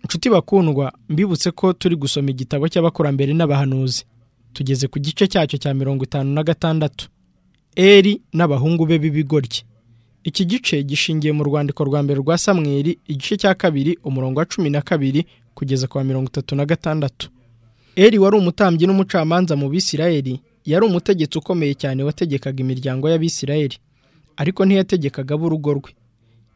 nshuti bakundwa mbibutse ko turi gusoma igitabo cy'abakurambere n'abahanuzi tugeze ku gice cyacyo cya mirongo itanu na gatandatu eri n'abahungu be b'ibigoryi iki gice gishingiye mu rwandiko rwa mbere rwa samweri igice cya kabiri umurongo wa cumi na kabiri kugeza ku wa mirongo itatu na gatandatu eri wari umutambyi n'umucamanza mu bisirayeli yari umutegetsi ukomeye cyane wategekaga imiryango y'abisirayeli ariko ntiyategekaga ab'urugo rwe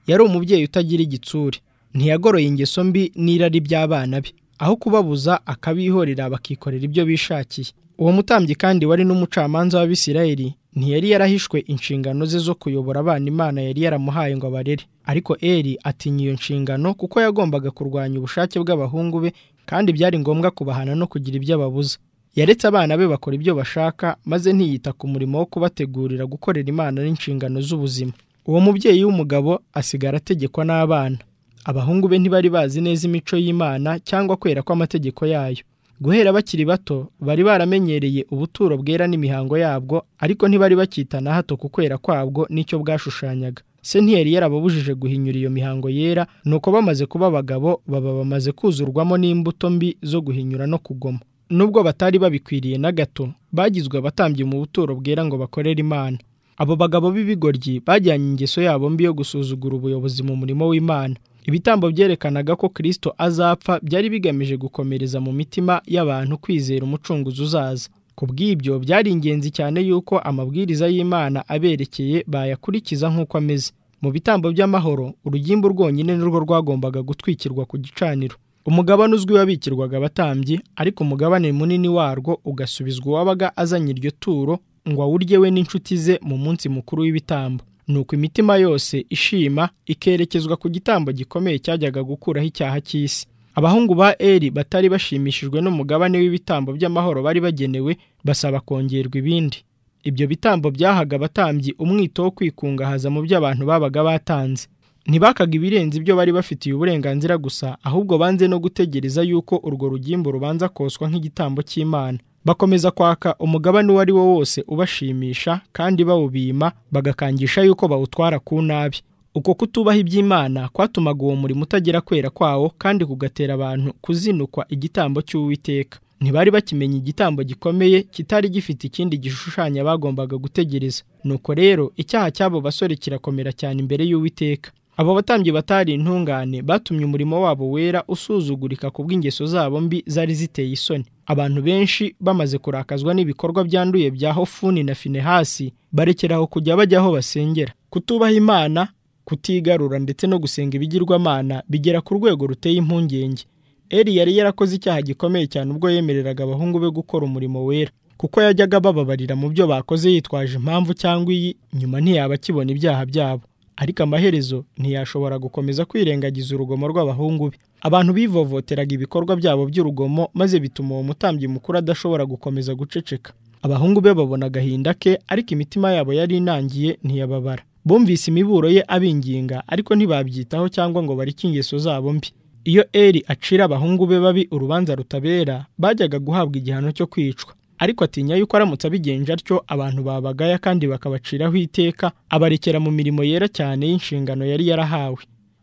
yari umubyeyi utagira igitsure ntiyagoroye ingeso mbi n'irari by'abana be aho kubabuza akabihorera bakikorera ibyo bishakiye uwo mutambyi kandi wari n'umucamanza w'abisirayeli ntiyari yarahishwe inshingano ze zo kuyobora abana imana yari yaramuhaye ngo abarere ariko eri atinya iyo nshingano kuko yagombaga kurwanya ubushake bw'abahungu be kandi byari ngombwa kubahana no kugira ibyo ababuza yaretse abana be bakora ibyo bashaka maze ntiyita ku murimo wo kubategurira gukorera imana n'inshingano z'ubuzima uwo mubyeyi w'umugabo asigara ategekwa n'abana abahungu be ntibari bazi neza imico y'imana cyangwa kwera kw'amategeko yayo guhera bakiri bato bari baramenyereye ubuturo bwera n'imihango yabwo ariko ntibari bakita na hato ku kwera kwabwo n'icyo bwashushanyaga se ntiyari yarababujije guhinyura iyo mihango yera nuko bamaze kuba abagabo baba bamaze kuzurwamo n'imbuto mbi zo guhinyura no kugoma nubwo batari babikwiriye na gato bagizwe abatambyi mu buturo bwera ngo bakorere imana abo bagabo b'ibigoryi bajyanye ingeso yabo mbi yo gusuzugura ubuyobozi mu murimo w'imana ibitambo byerekanaga ko kirisito azapfa byari bigamije gukomereza mu mitima y'abantu kwizera umucunguzi uzaza ku bw'ibyo byari ingenzi cyane yuko amabwiriza y'imana aberekeye bayakurikiza nk'uko ameze mu bitambo by'amahoro urugimbu rwonyine nirwo rwagombaga gutwikirwa ku gicaniro umugabane uzwi wabikirwaga abatambyi ariko umugabane munini warwo ugasubizwa uwabaga azanye iryo turo ngo awurye we n'inshuti ze mu munsi mukuru w'ibitambo nuko imitima yose ishima ikerekezwa ku gitambo gikomeye cyajyaga gukuraho icyaha cy'isi abahungu ba eri batari bashimishijwe n'umugabane w'ibitambo by'amahoro bari bagenewe basaba kongerwa ibindi ibyo bitambo byahaga abatambyi umwito wo kwikungahaza mu byo abantu babaga batanze ntibakaga ibirenze ibyo bari bafitiye uburenganzira gusa ahubwo banze no gutegereza yuko urwo rugimbu rubanza koswa nk'igitambo cy'imana bakomeza kwaka umugabane uwo ari wo wose ubashimisha kandi bawubima bagakangisha yuko bawutwara ku nabi uko kutubaha iby'imana kwatumaga uwo murimo utagera kwera kwawo kandi kugatera abantu kuzinukwa igitambo cy'uwiteka ntibari bakimenya igitambo gikomeye kitari gifite ikindi gishushanya bagombaga gutegereza nuko rero icyaha cy'abo basore kirakomera cyane imbere y'uwiteka abo batambyi batari intungane batumye umurimo wabo wera usuzugurika ku bw'ingeso zabo mbi zari ziteye isoni abantu benshi bamaze kurakazwa n'ibikorwa byanduye bya hofuni na finehasi barekeraho kujya bajya aho basengera kutubaha imana kutigarura ndetse no gusenga ibigirwamana bigera ku rwego ruteye impungenge eri yari yarakoze icyaha gikomeye cyane ubwo yemereraga abahungu be gukora umurimo wera kuko yajyaga bababarira mu byo bakoze yitwaje impamvu cyangwa iyi nyuma ntiyaba akibona ibyaha byabo ariko amaherezo ntiyashobora gukomeza kwirengagiza urugomo rw'abahungu be abantu bivovoteraga ibikorwa byabo by'urugomo maze bituma uwo mutambyi mukuru adashobora gukomeza guceceka abahungu be babona agahinda ke ariko imitima yabo yari inangiye ntiyababara bumvise imiburo ye abinginga ariko ntibabyitaho cyangwa ngo barike ingeso zabo mbi iyo eri acira abahungu be babi urubanza rutabera bajyaga guhabwa igihano cyo kwicwa ariko atinya yuko aramutse abigenje atyo abantu babagaya kandi bakabaciraho iteka abarekera mu mirimo yera cyane y'inshingano yari yarahawe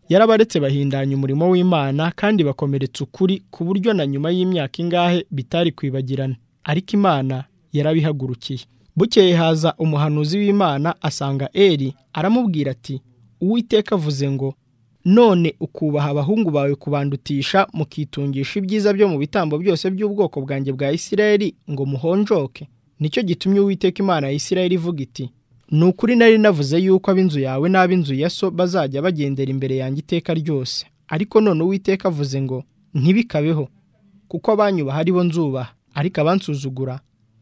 yarabaretse bahindanya umurimo w'imana kandi bakomeretsa ukuri ku buryo na nyuma y'imyaka ingahe bitari kwibagirana ariko imana yarabihagurukiye bukeye haza umuhanuzi w'imana asanga eri aramubwira ati uwiteka avuze ngo none ukubaha abahungu bawe kubandutisha mukitungisha ibyiza byo mu bitambo byose by'ubwoko bwanjye bwa isirayeli ngo muhonjoke nicyo gitumye uwiteka imana ya isirayeli ivuga iti ni ukuri nari navuze yuko ab'inzu yawe n'ab'inzu ya so bazajya bagendera imbere yanjye iteka ryose ariko none uwiteka avuze ngo ntibikabeho kuko abanyubaha ari bo nzubaha ariko abansuzugura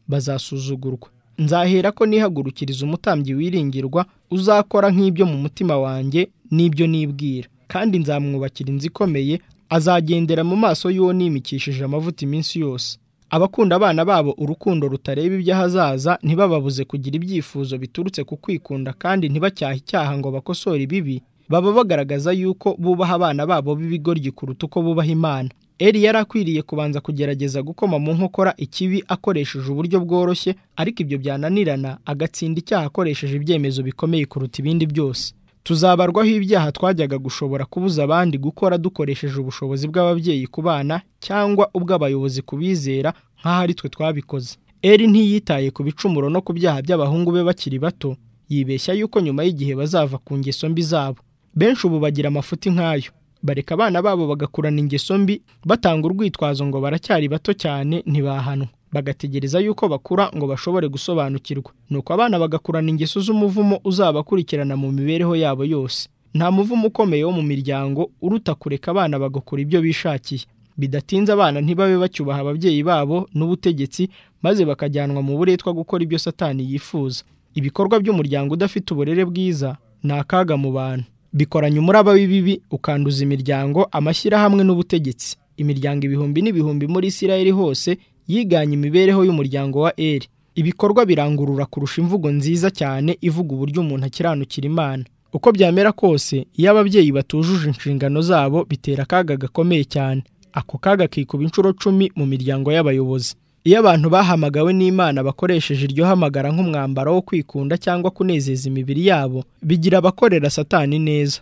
bazasuzugurwa nzahera ko nihagurukiriza umutambyi wiringirwa uzakora nk'ibyo mu mutima wanjye n'ibyo nibwira kandi nzamwubakira inzu ikomeye azagendera mu maso y'uwo nimikishije amavuta iminsi yose abakunda abana babo urukundo rutareba iby'ahazaza ntibababuze kugira ibyifuzo biturutse ku kwikunda kandi ntibacyahe icyaha ngo bakosore ibibi baba bagaragaza yuko bubaha abana babo b'ibigoryi kuruta uko bubaha imana eri yari akwiriye kubanza kugerageza gukoma mu nkokora ikibi akoresheje uburyo bworoshye ariko ibyo byananirana agatsinda icyaha akoresheje ibyemezo bikomeye kuruta ibindi byose tuzabarwaho ibyaha twajyaga gushobora kubuza abandi gukora dukoresheje ubushobozi bw'ababyeyi ku bana cyangwa ubw'abayobozi ku bizera nk'ahari twe twabikoze eri ntiyitaye ku bicumuro no ku byaha by'abahungu be bakiri bato yibeshya yuko nyuma y'igihe bazava ku ngeso mbi zabo benshi ubu bagira amafuti nk'ayo bareka abana babo bagakurana ingeso mbi batanga urwitwazo ngo baracyari bato cyane ntibahanwa bagategereza yuko bakura ngo bashobore gusobanukirwa nuko abana bagakurana ingeso z'umuvumo uzabakurikirana mu mibereho yabo yose nta muvumo ukomeye wo mu miryango uruta kureka abana bagakora ibyo bishakiye bidatinze abana ntibabe bacyubaha ababyeyi babo n'ubutegetsi maze bakajyanwa mu buretwa gukora ibyo satani yifuza ibikorwa by'umuryango udafite uburere bwiza ni akaga mu bantu bikoranya umuraba w'ibibi ukanduza imiryango amashyirahamwe n'ubutegetsi imiryango ibihumbi n'ibihumbi muri isirayeli hose yiganye imibereho y'umuryango wa eri ibikorwa birangurura kurusha imvugo nziza cyane ivuga uburyo umuntu akiranukira imana uko byamera kose iyo ababyeyi batujuje inshingano zabo bitera akaga gakomeye cyane ako kaga kikuba inshuro cumi mu miryango y'abayobozi iyo abantu bahamagawe n'imana bakoresheje iryo hamagara nk'umwambaro wo kwikunda cyangwa kunezeza imibiri yabo bigira abakorera satani neza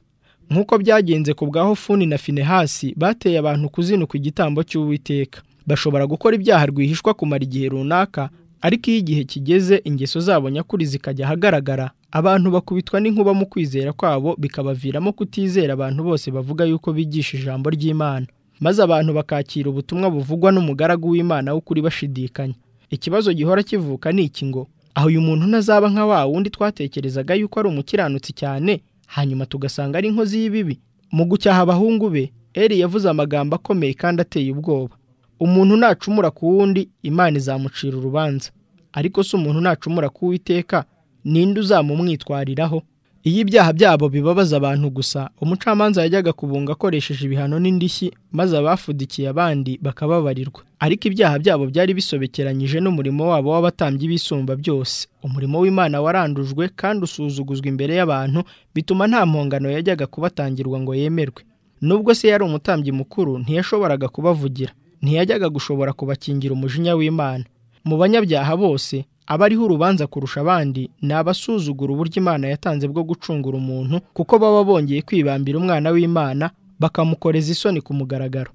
nk'uko byagenze ku bwa hofuni na finehasi bateye abantu kuzinuka igitambo cy'uwiteka bashobora gukora ibyaha rwihishwa kumara igihe runaka ariko iyo igihe kigeze ingeso zabo nyakuri zikajya ahagaragara abantu bakubitwa n'inkuba mu kwizera kwabo bikabaviramo kutizera abantu bose bavuga yuko bigisha ijambo ry'imana maze abantu bakakira ubutumwa buvugwa n'umugaragu w'imana w'ukuri bashidikanya ikibazo gihora kivuka ni iki ngo aho uyu muntu ntazaba nka wa wundi twatekerezaga yuko ari umukiranutsi cyane hanyuma tugasanga ari inkozi y'ibibi mu gucyaha abahungu be eri yavuze amagambo akomeye kandi ateye ubwoba umuntu nacumura ku wundi imana izamucira urubanza ariko se umuntu nacumura ku witeka ninde uzamumwitwariraho iyo ibyaha byabo bibabaza abantu gusa umucamanza yajyaga kubunga akoresheje ibihano n'indishyi maze abafudikiye abandi bakababarirwa ariko ibyaha byabo byari bisobekeranyije n'umurimo wabo w'abatambyi bisumba byose umurimo w'imana warandujwe kandi usuzuguzwa imbere y'abantu bituma nta mpongano yajyaga kubatangirwa ngo yemerwe nubwo se yari umutambyi mukuru ntiyashoboraga kubavugira ntiyajyaga gushobora kubakingira umujinya w'imana mu banyabyaha bose abariho urubanza kurusha abandi ni abasuzugura uburyo imana yatanze bwo gucungura umuntu kuko baba bongeye kwibambira umwana w'imana bakamukoreza isoni ku mugaragaro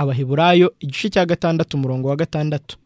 abaheburayo igice cya gatandatu umurongo wa gatandatu